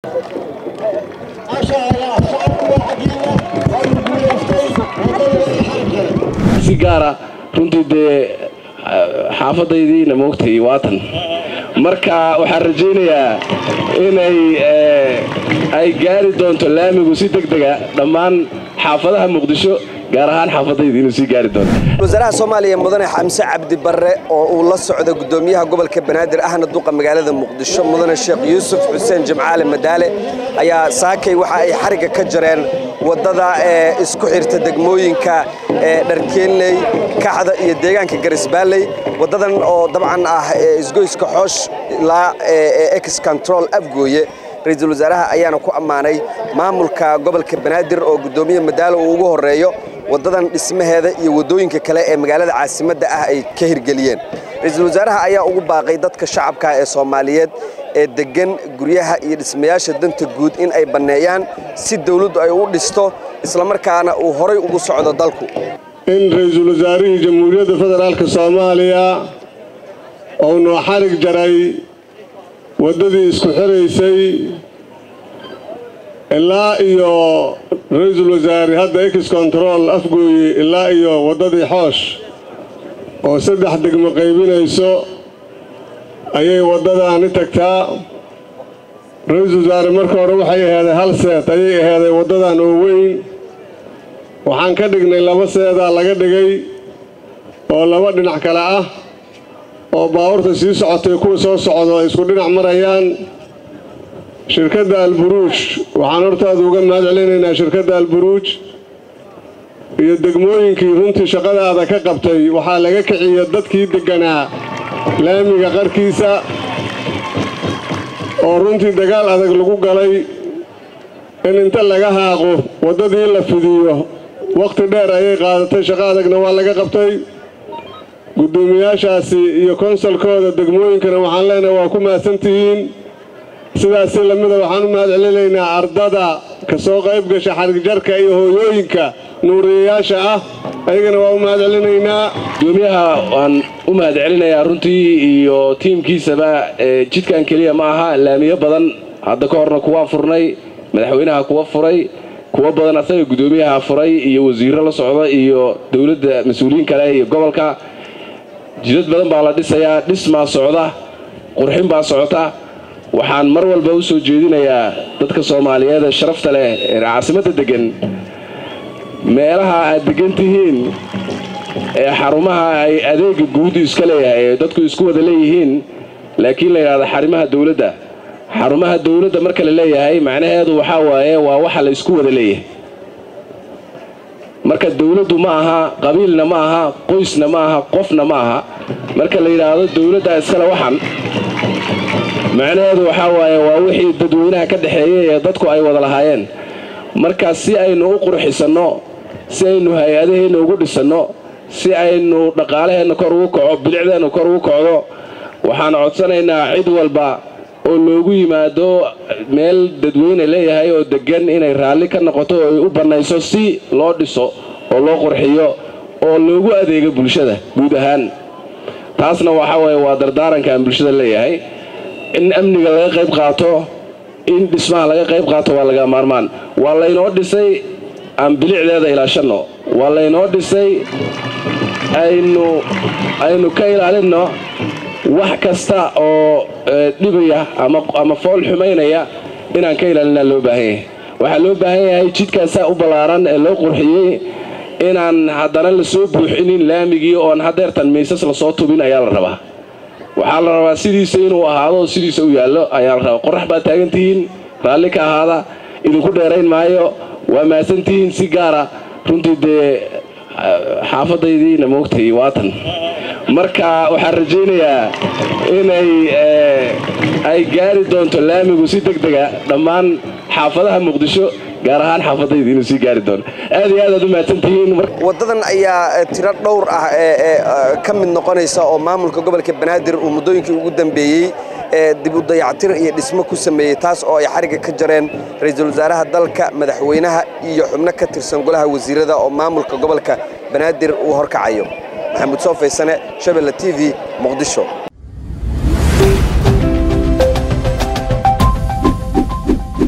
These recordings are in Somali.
si gaara runtii dee xaafadaydiina moogtay waatan marka waxaan rajaynayaa inay ay gaari doonto laamigu si deg dega dhammaan xaafadaha muqdisho gaar ahaan xaafadayda inuu sii gaari doonto wasaaraha soomaaliya mudane xamse cabdi barre oo uu la socdo gudoomiyaha gobolka banaadir ahna duqa magaalada muqdisho mudane sheekh yuusuf xuseen jimcaale madaale ayaa saakay waxa ay xarigga ka jareen waddada ee isku xirta degmooyinka ee dharkeenley kaxda iyo deegaanka garisbaalley waddadan oo dabcan ah isgoyska xoosh ilaa ex control afgooye ra-iisul wasaaraha ayaana ku ammaanay maamulka gobolka banaadir oo guddoomiye madaalo uu ugu horreeyo waddadan dhismaheeda iyo waddooyinka kale ee magaalada caasimadda ah ay ka hirgeliyeen ra-iisul wasaaraha ayaa ugu baaqay dadka shacabka ee soomaaliyeed ee deggan guryaha iyo dhismayaasha danta guud in ay banneeyaan si dawladdu ay u dhisto islamarkaana uu horay ugu socdo dalku in ra-iisul wasaarihii jamhuuriyadda federaalka soomaaliya uu noo xarig jaray waddadii isku xiraysay ilaa iyo ra-iisul wasaare hadda ex control afgooye ilaa iyo waddadii xoosh oo saddex degmo qaybinayso ayay waddadaani tagtaa ra-iisul wasaare marka hore waxay aheeday hal seed ayay aheeday waddadan oo weyn waxaan ka dhignay laba seedaa laga dhigay oo laba dhinac kale ah oo baabuurta sii socotay kuwa soo socdo ay isku dhinac marayaan shirkadda alburuuj waxaan hortaada uga mahad celinaynaa shirkadda alburuuj iyo degmooyinkii runtii shaqadaada ka qabtay waxaa laga kiciya dadkii degganaa laamiga qarkiisa oo runtii dagaal adag lagu galay in inta laga haaqo waddadii la fidiyo wakhti dheer ayay qaadatay shaqo adagna waa laga qabtay guddoomiyaashaasi iyo konsolkooda degmooyinkana waxaan leenahay waa ku mahadsantihiin sidaasi lamida waxaan u mahad celinaynaa ardada ka soo qayb gasha xarigjarka iyo hooyooyinka nuuriyayaasha ah ayagana waa u mahad celinaynaa gudoomiyaha waan u mahad celinayaa runtii iyo tiimkiisaba jidkan keliya ma aha laamiyo badan hadda ka horna kuwaa furnay madaxweynaha kuwa furay kuwa badan asaga guddoomiyaha furay iyo wasiirro la socda iyo dowladda mas-uuliyiin kale iyo gobolka jidad badan baa la dhisayaa dhismaa socda qurxin baa socota waxaan mar walba u soo jeedinayaa dadka soomaaliyeed ee sharafta leh ee caasimadda deggan meelaha aad deggan tihiin ee xarumaha ay adeega guudu iska leeyahay ee dadku isku wada leeyihiin laakiin la yidhahdo xarimaha dawladda xarumaha dawladda marka la leeyahay macnaheedu waxaa waaye waa waxa la isku wada leeyahay marka dawladdu ma aha qabiilna ma aha qoysna ma aha qofna ma aha marka la yidhaahdo dawladda iskale waxan macnaheedu waxaa waaye waa wixii dadweynaha ka dhexeeyey ee dadku ay wada lahaayeen marka si aynu u qurxisanno si aynu hay-adaheenna ugu dhisanno si aynu dhaqaalaheenna kor ugu kaco bilicdeenna kor ugu kocdo waxaan codsanaynaa cid walba oo loogu yimaado meel dadweyne leeyahay oo deggan inay raalli ka noqoto oo ay u bannayso si loo dhiso oo loo qurxiyo oo loogu adeego bulshada guud ahaan taasna waxaa waye waa dardaaranka aan bulshada leeyahay in amniga laga qayb qaato in dhismaha laga qayb qaato waa laga maarmaan waa laynoo dhisay aan bilicdeeda ilaashanno waa laynoo dhisay aynu aynu ka ilaalinno wax kasta oo dhibaya ama fool xumaynaya inaan ka ilaalinaa loo baahan yahay waxaa loo baahan yahay jidkaasaa u ballaaran ee loo qurxiyey inaan haddana lasoo buuxinin laamigii oon hadeertan miisas lasoo tubin ayaa la rabaa waxaa la rabaa sidiisa inuu ahaado sidiisa u yaallo ayaa la rabaa qorax baad taagantihiin raalli ka ahaada idinku dheerayn maayo waa mahadsantihiin si gaara runtii dee xaafadaydiina moogtay waatan marka waxaan rajaynayaa inay ay gaari doonto laamigu si deg dega dhammaan xaafadaha muqdisho gaar ahaan xaafadayda inuu sii gaari doono aad iyo aad aad u mahadsantihiin waddadan ayaa tiro dhowr ah ee ka mid noqonaysa oo maamulka gobolka banaadir uu muddooyinkii ugu dambeeyey ee dib u dayactir iyo dhismo ku sameeyey taas oo ay xarigga ka jareen ra-iisul wasaaraha dalka madaxweynaha iyo xubno ka tirsan golaha wasiirada oo maamulka gobolka banaadir uu horkacayo maxamuud soo faysane shabelle t v muqdisho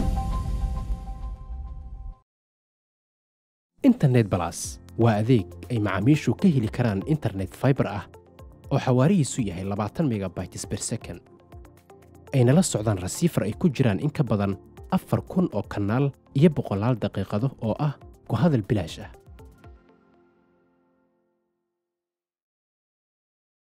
internet balas waa adeeg ay macaamiishu ka heli karaan internet fiber ah oo xawaarihiisu yahay labaatan megabytes per second ayna la socdaan rasiifar ay ku jiraan in ka badan afar kun oo kanaal iyo boqolaal daqiiqado oo ah ku hadal bilaash ah